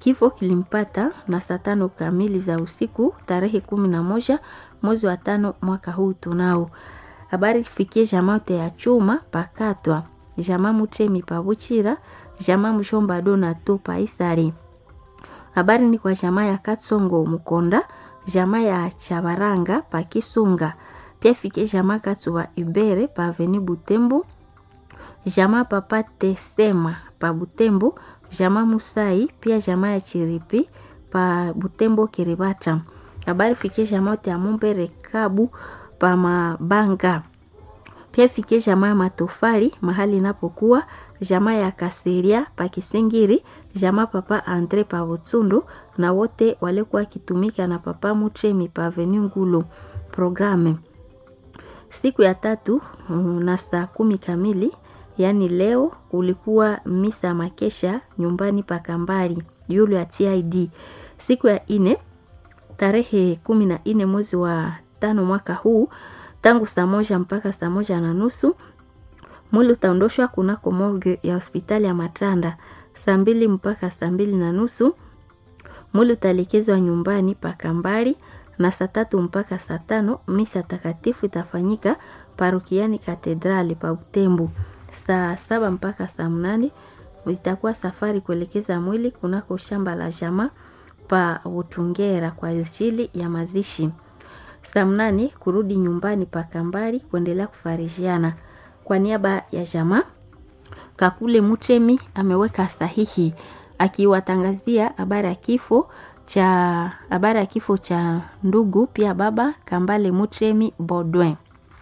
Kifo kilimpata na saa tano kamili za usiku tarehe kumi na moja mwezi wa tano mwaka huu tunao. Habari fikie jamaa te ya chuma pakatwa jamaa Mutemi pabuchira jamaa Mshomba Dona to paisari. Habari ni kwa jamaa ya Katsongo Mukonda jamaa ya Chabaranga pa Kisunga pia fikie jamaa Katsuwa Ibere pa Aveni Butembo jamaa Papa Tesema pa Butembo jamaa Musai pia jamaa ya Chiripi pa Butembo Kiribata. Habari fikie jamaa yote ya Mumbere Kabu pa Mabanga pia fikie jamaa ya Matofali mahali inapokuwa jamaa ya Kasiria pa Kisingiri jamaa Papa Andre pa Butsundu na wote walikuwa kitumika na Papa Mutremi pa Avenue Ngulu programe siku ya tatu na saa kumi kamili yaani leo kulikuwa misa makesha nyumbani pa Kambari yule ya TID. Siku ya ine tarehe kumi na ine mwezi wa tano mwaka huu tangu saa moja mpaka saa moja na nusu mwili utaondoshwa kunako morgue ya hospitali ya Matanda. Saa mbili mpaka saa mbili na nusu mwili utaelekezwa nyumbani pa Kambari na saa tatu mpaka saa tano misa takatifu itafanyika parokiani katedrali pa Butembo. Saa saba mpaka saa mnane itakuwa safari kuelekeza mwili kunako shamba la jamaa pa Utungera kwa ajili ya mazishi. Saa mnane kurudi nyumbani pa Kambari kuendelea kufarijiana. Kwa niaba ya jamaa Kakule Mutremi ameweka sahihi akiwatangazia habari ya kifo cha habari ya kifo cha ndugu pia baba Kambale Mutremi Bodwin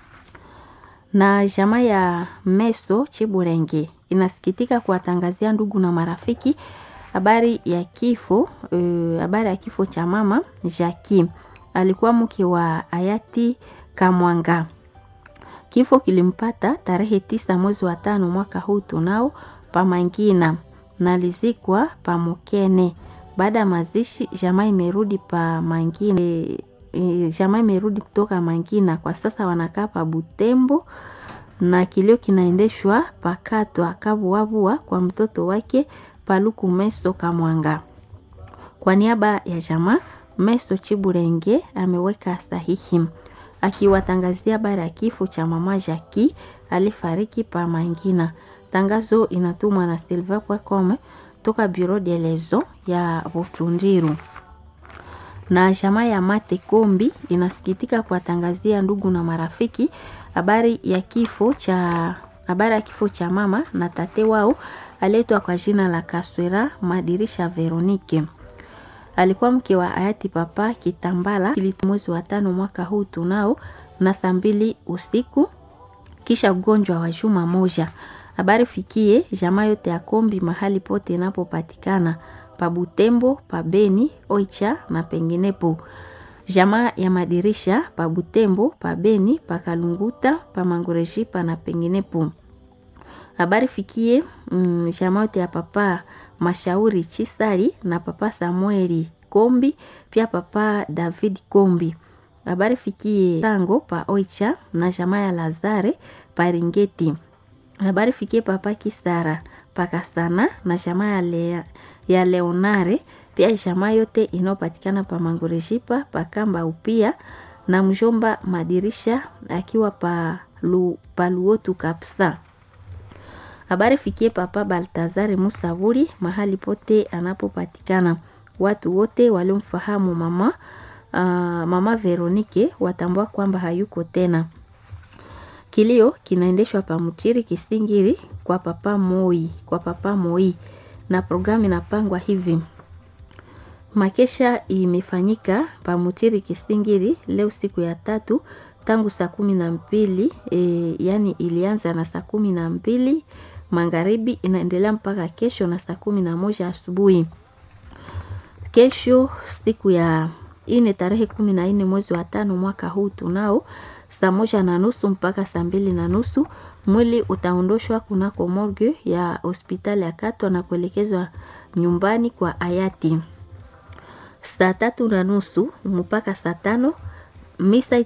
na jamaa ya Meso Chiburenge inasikitika kuwatangazia ndugu na marafiki habari ya kifo habari uh, ya kifo cha mama Jackie alikuwa mke wa hayati Kamwanga. Kifo kilimpata tarehe tisa mwezi wa tano mwaka huu tunao pamangina na lizikwa pamukene. Baada ya mazishi, jamaa imerudi pa Mangina. E, e, jamaa imerudi kutoka Mangina, kwa sasa wanakaa pa Butembo na kilio kinaendeshwa pakatwa kavuavua kwa mtoto wake Paluku Meso Kamwanga. Kwa niaba ya jamaa Meso Chiburenge ameweka sahihi akiwatangazia habari ya kifo cha mama Jaki alifariki pa Mangina. Tangazo inatumwa na Silva Kwakome toka Bureau de Lezo ya Butundiru. Na jamaa ya Mate Kombi inasikitika kuwatangazia ndugu na marafiki habari ya kifo cha habari ya kifo cha mama na tate wao aletwa kwa jina la Kaswera Madirisha Veronike. Alikuwa mke wa hayati Papa Kitambala mwezi wa tano mwaka huu tunao na saa mbili usiku kisha ugonjwa wa juma moja. Habari fikie jamaa yote ya Kombi mahali pote inapopatikana pa Butembo, pa Beni, Oicha na penginepo. Jamaa ya Madirisha pa Butembo, pa Beni, pa Kalunguta, pa Mangorejipa na penginepo. Habari fikie mm, jamaa yote ya Papa Mashauri Chisari na Papa Samueli Kombi, pia Papa David Kombi. Habari fikie Tango pa Oicha na jamaa ya Lazare pa Ringeti. Habari fikie Papa Kisara pa Kastana na jamaa ya, Le, ya Leonare, pia jamaa yote inayopatikana pa Mangorejipa pa Kamba upia na mjomba Madirisha akiwa pa, lu, pa Luotu Kapsa. Habari fikie Papa Baltazare Musavuri mahali pote anapopatikana. Watu wote waliomfahamu mama uh, mama Veronike watambua kwamba hayuko tena. Kilio kinaendeshwa pa Mutiri Kisingiri kwa Papa Moi, kwa Papa Moi na programu inapangwa hivi. Makesha imefanyika pa Mutiri Kisingiri leo siku ya tatu tangu saa kumi na mbili e, yani ilianza na saa kumi na mbili magharibi inaendelea mpaka kesho na saa kumi na moja asubuhi. Kesho siku ya ine tarehe kumi na nne mwezi wa tano mwaka huu tunao saa moja na nusu mpaka saa mbili na nusu mwili utaondoshwa kunako morgue ya hospitali ya Katwa na kuelekezwa nyumbani kwa hayati. Saa tatu na nusu mpaka saa tano misa